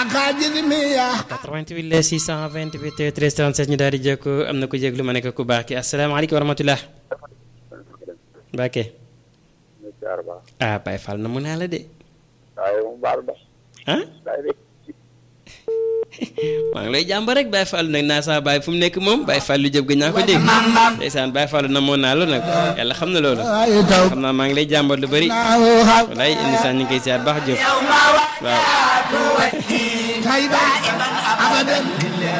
88 la 628 13 37 ñu daal di jokk am na ku jéglu ma nekk ku baax ki asalaamaaleykum wa rahmatulah. Mbacke. ah Baye Fall na mu naa la de. ah. maa ngi lay jàmba rek Baye Fall nag naa saa Baye fu mu nekk moom Baye Fall lu jëb ga ñaa ko dégg ndeysaan Baye Fall na moo naa la nag yàlla xam na loolu xam naa maa ngi lay jàmbat lu bëri walaay indi saa ñu ngi koy siyaar baax jóg waaw